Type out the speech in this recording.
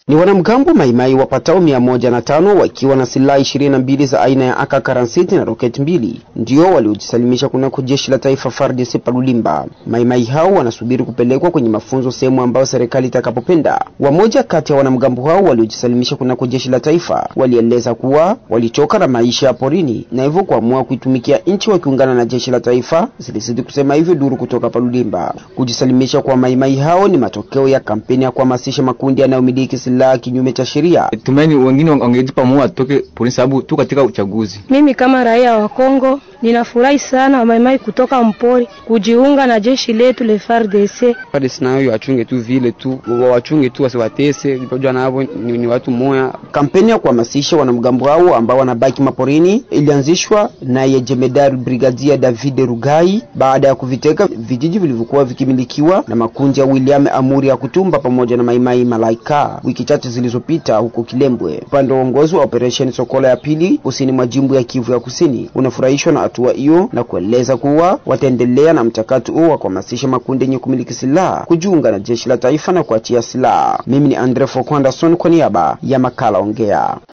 Ni wanamgambo maimai wapatao mia moja na tano wakiwa na silaha ishirini na mbili za aina ya AK-47 na roketi mbili ndio waliojisalimisha kunako jeshi la taifa FARDC Palulimba. Maimai hao wanasubiri kupelekwa kwenye mafunzo sehemu ambayo serikali itakapopenda. Wamoja kati ya wanamgambo hao waliojisalimisha kunako jeshi la taifa walieleza kuwa walichoka na maisha ya porini na hivyo kuamua kuitumikia nchi wakiungana na jeshi la taifa, zilizidi kusema hivyo duru kutoka Palulimba. Kujisalimisha kwa maimai hao ni matokeo ya kampeni ya kuhamasisha makundi yanayomiliki silaha kinyume cha sheria. Tumaini wengine wangejipa moyo atoke porini, sababu tu katika uchaguzi. Mimi kama raia wa Kongo ninafurahi sana wamaimai kutoka mpori kujiunga na jeshi letu le FARDC. FARDC nayo wachunge tu vile tu wachunge tu wasiwatese, jua navo ni, ni watu moya. Kampeni ya kuhamasisha wanamgambo hao ambao wanabaki maporini ilianzishwa naye jemedari brigadia David Rugai baada ya kuviteka vijiji vilivyokuwa vikimilikiwa na makundi ya William Amuri ya Kutumba pamoja na Maimai Malaika wiki chache zilizopita huko Kilembwe. Upande wa uongozi wa operesheni Sokola ya pili kusini mwa jimbo ya Kivu ya Kusini unafurahishwa na hatua hiyo na kueleza kuwa wataendelea na mchakato huo wa kuhamasisha makundi yenye kumiliki silaha kujiunga na jeshi la taifa na kuachia silaha. Mimi ni Andre Fokwandason kwa niaba ya makala Ongea.